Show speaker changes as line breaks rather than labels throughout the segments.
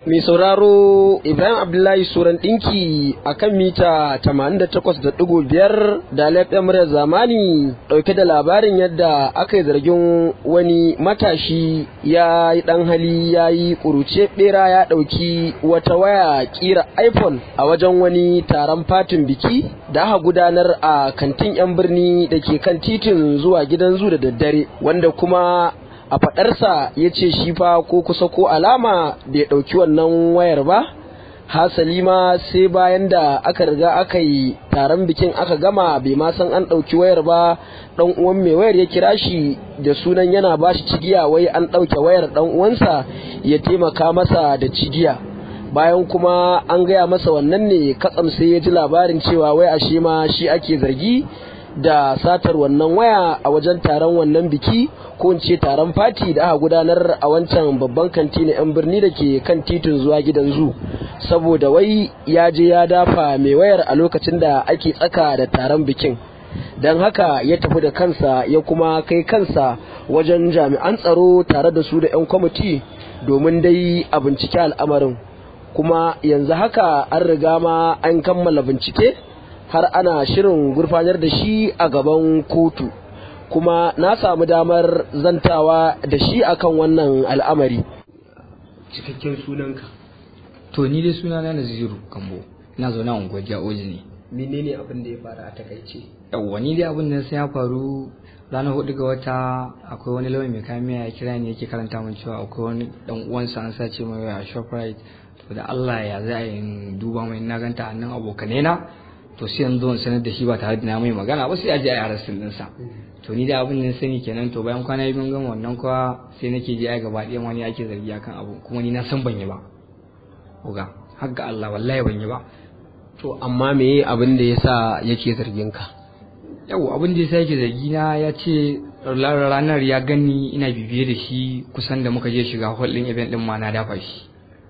Mai sauraro Ibrahim Abdullahi Suran ɗinki a kan mita 88.5 da laifin muryar zamani ɗauke da labarin yadda aka yi zargin wani matashi ya yi ɗan hali ya yi ƙuruce ɓera ya ɗauki wata waya ƙira iPhone a wajen wani taron fatin biki da aka gudanar a kantin 'yan birni da ke kan titin zuwa gidan zu da daddare wanda kuma a faɗarsa ya ce shi fa ko kusa ko alama bai ɗauki wannan wayar ba hasali ma sai bayan da aka riga aka yi taron bikin aka gama bai ma san an ɗauki wayar ba ɗan uwan mai wayar ya kira shi da sunan yana ba shi cigiya wai an ɗauke wayar ɗan uwansa ya taimaka masa da cigiya bayan kuma an gaya masa wannan ne katsam sai ya ji labarin cewa wai ashe ma shi ake zargi da satar wannan waya a wajen taron wannan biki ko in ce taron fati da aka gudanar a wancan babban kanti na 'yan birni da ke kan titin zuwa gidan zu saboda wai ya je ya dafa mai wayar a lokacin da ake tsaka da taron bikin don haka ya tafi da kansa ya kuma kai kansa wajen jami'an tsaro tare da su da 'yan kwamiti domin dai a bincike al'amarin kuma yanzu haka an riga ma an kammala bincike har ana shirin gurfanar da shi a gaban kotu kuma na samu damar zantawa da shi akan wannan al'amari cikakken sunanka
to ni dai sunana na ziru kambo ina zaune a unguwar ja'oji ne
menene abin da ya faru a takaice
yawwa ni dai abin da sai ya faru ranar hudu ga wata akwai wani lauyan mai kayan ya kira ni yake karanta min cewa akwai wani dan uwansa an sace mai a shoprite to da Allah ya za a yi duba mai na ganta a nan abokanai na to sai yanzu in sanar da shi ba tare da na mai magana ba sai a je a yi arrestin ɗinsa to ni da abin da sani kenan to bayan kwana biyu gama wannan kuwa sai nake je ai gaba ɗayan wani ake zargi akan abu kuma ni na san ban yi ba uga har ga Allah wallahi ban yi ba
to amma me abin da yasa yake zargin ka
yau abin da yasa yake zargi na ya ce ranar ya gani ina bibiye da shi kusan da muka je shiga hall ɗin event ɗin ma na dafa shi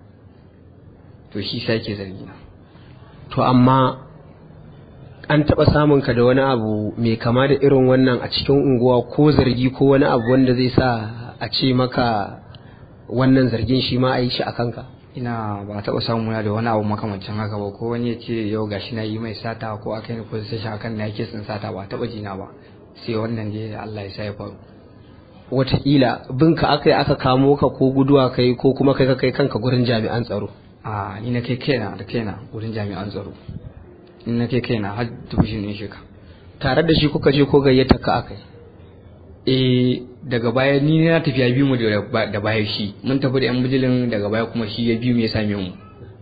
to shi sai yake zargi na
to amma an taɓa samun ka da wani abu mai kama da irin wannan a cikin unguwa ko zargi ko wani abu wanda zai sa a ce maka wannan zargin shi ma a yi shi a kanka
ina ba taɓa samu na da wani abu makamancin haka ba ko wani ya ce yau gashi na yi mai sata ko aka yi ko sai shi akan na yake sun sata ba taɓa jina ba sai wannan dai Allah ya sa ya faru
wataƙila binka aka yi aka kamo ka ko guduwa kai ko kuma kai ka kai kanka gurin jami'an tsaro
a ni na kai kaina da kaina gurin jami'an tsaro in na kai kaina har dubishin ɗin shi ka
tare da shi kuka je ko gayyata ka aka
eh daga baya ni na tafiya biyu mu da baya shi mun tafi da yan bijilin daga baya kuma shi ya biyu mu ya same mu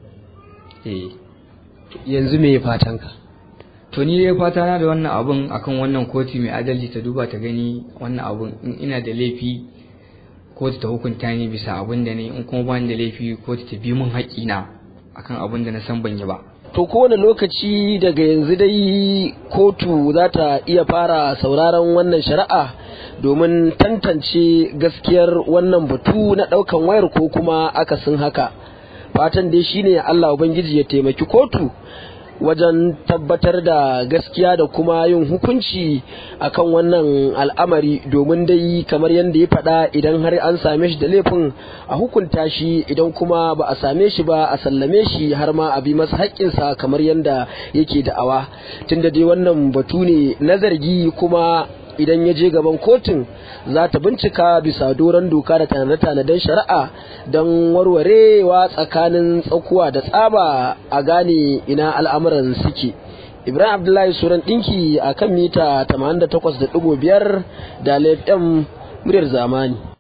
eh
yanzu me fatan ka
to ni dai fata na da wannan abun akan wannan kotu mai adalci ta duba ta gani wannan abun in ina da laifi kotu ta hukunta ni bisa abin da ne in kuma ba ni da laifi kotu ta bi min haƙƙina akan abin da na san ban yi ba
to kowane lokaci daga yanzu dai kotu za ta iya fara sauraron wannan shari'a domin tantance gaskiyar wannan batu na ɗaukan wayar ko kuma akasin haka fatan dai shine Allah Ubangiji ya taimaki kotu wajen tabbatar da gaskiya da kuma yin hukunci akan wannan al'amari domin dai kamar yadda ya faɗa idan har an same shi da laifin a hukunta shi idan kuma ba a same shi ba a sallame shi har ma a bi masa haƙƙinsa kamar yadda yake da'awa tunda dai wannan batu ne na zargi kuma idan ya je gaban kotun za ta bincika bisa doron doka da tanade-tanaden shari'a don warwarewa tsakanin tsakuwa da tsaba a gane ina al'amuran suke ibrahim abdullahi suran ɗinki a kan mita 88.5 da laifin muryar zamani